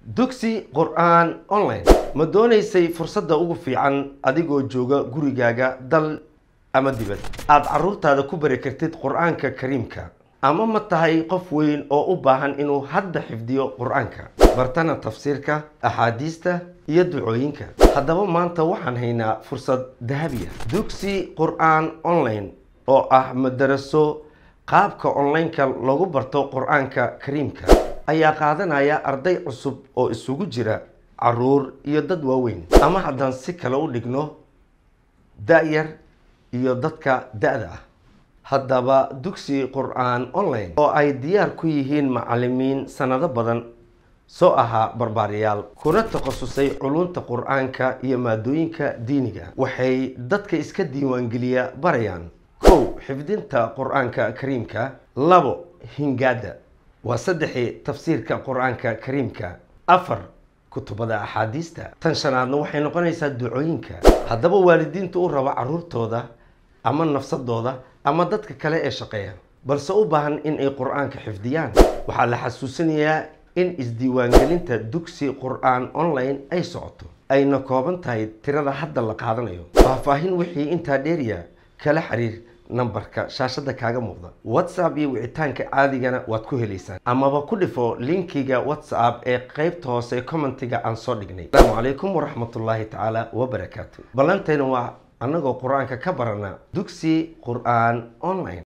dugsi qur-aan online ma doonaysay fursadda ugu fiican adigoo jooga gurigaaga dal ama dibad aada carruurtaada ku bari kartid qur-aanka kariimka ama ma tahay qof weyn oo u baahan inuu hadda xifdiyo qur-aanka bartana tafsiirka axaadiista iyo ducooyinka haddaba maanta waxaan haynaa fursad dahabiya dugsi qur-aan online oo ah madaraso qaabka online-ka lagu barto qur-aanka kariimka ayaa qaadanaya arday cusub oo isugu jira caruur iyo dad waaweyn ama haddaan si kale u dhigno da-yar iyo dadka da-da ah haddaba dugsi qur-aan online oo ay diyaar ku yihiin macalimiin sanado badan soo ahaa barbaariyaal kuna takhasusay culunta qur-aanka iyo maadooyinka diiniga waxay dadka iska diiwaangeliya barayaan kow xifdinta qur-aanka kariimka labo hingaada waa saddexii tafsiirka qur-aanka kariimka afar kutubada axaadiista tan shanaadna waxay noqonaysaa ducooyinka haddaba waalidiinta u raba caruurtooda ama nafsadooda ama dadka kale ee shaqeeya balse u baahan in ay qur-aanka xifdiyaan waxaa la xasuusinayaa in isdiiwaangelinta dugsi qur-aan online ay socoto ayna kooban tahay tirada hadda la qaadanayo faahfaahin wixii intaa dheeriya kala xiriir nambarka shaashada kaaga muuqda whatsapp iyo wicitaanka caadigana waad ku helaysaan amaba ku dhifo linkiga whatsapp ee qeybta hoose commentiga aan soo dhignay asalaamu calaykum waraxmatullaahi tacaala wabarakaatu ballantayna waa annagoo qur-aanka ka barana dugsi qur-aan online